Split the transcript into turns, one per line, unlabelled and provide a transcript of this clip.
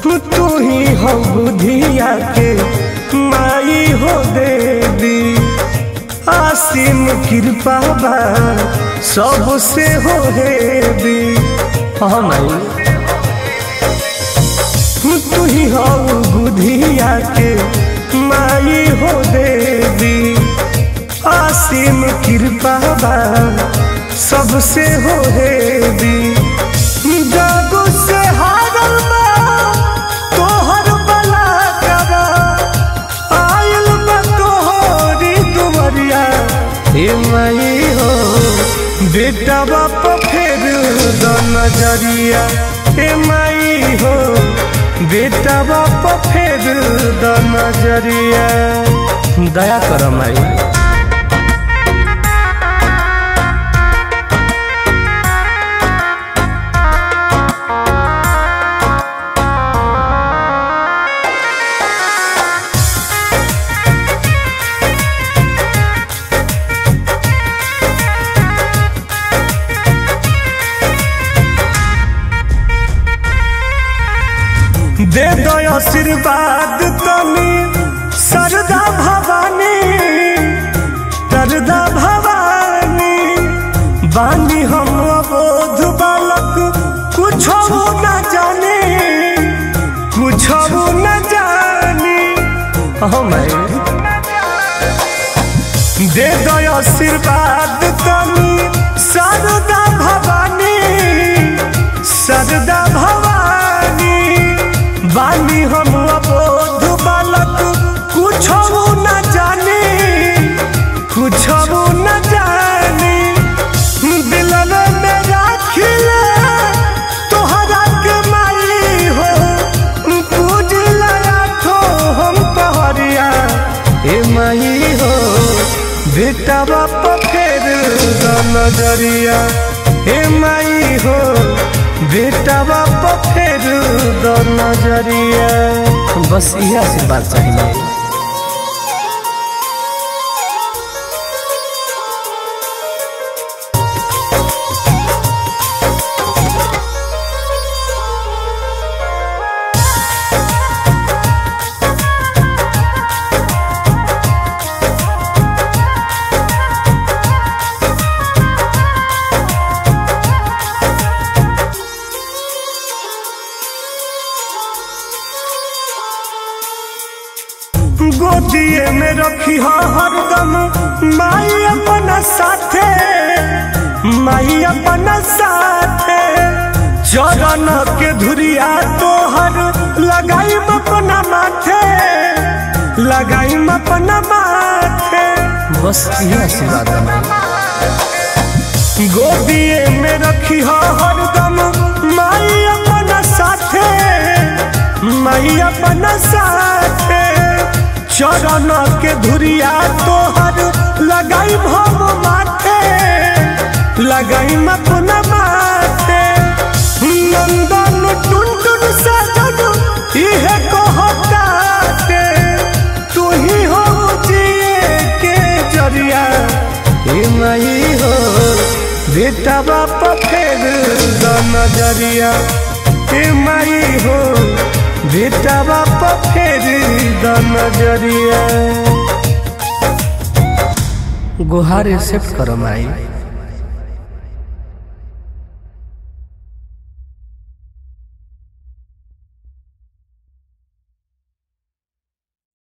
तू ही हो बुधिया के माई हो देवी आसिम कृपा बा सबसे हो हेवी हाँ माई तू ही हो बुधिया के माई हो देवी आसिम कृपा बा सबसे हो हेवी जागो से हारल बा तोहर बला करा आयल बा तोहरी दुवरिया हे माई हो बेटा बाप फेर द नजरिया हे माई हो बेटा बाप फेर द नजरिया दया कर माई दे दो आशीर्वाद तनी सरदा भवानी सरदा भवानी बानी हम अबोध बालक कुछ न जाने कुछ न जानी हम दे दो आशीर्वाद तनी सरदा भवानी सरदा भवानी बानी हम अबोध बालक कुछ न जाने कुछ न जाने दिल में राखिल तोहरा के माई हो पूज लाखो हम पहरिया ए माई हो बेटा बाप फेर द नजरिया ए माई हो बेटा बाप फेर द नजरिया बस यह आशीर्वाद चाहिए गोदिए में रखी हो हरदम माई अपना साथे माई अपना साथे चरण के धुरिया तोहर लगाई अपना माथे लगाई अपना माथे बस यह आशीर्वाद गोदिए में रखी हो हरदम माई अपना साथे माई अपना साथे चरण के धुरिया तोहर लगाई भव माथे लगाई अपना माथे नंदन टुन टुन सजन इहे कहताते तू ही हो जिए के जरिया हे माई हो बेटा बाप फेर द नजरिया हे माई हो बेटा बाप फेर द नजरिया गुहार एक्सेप्ट करो माई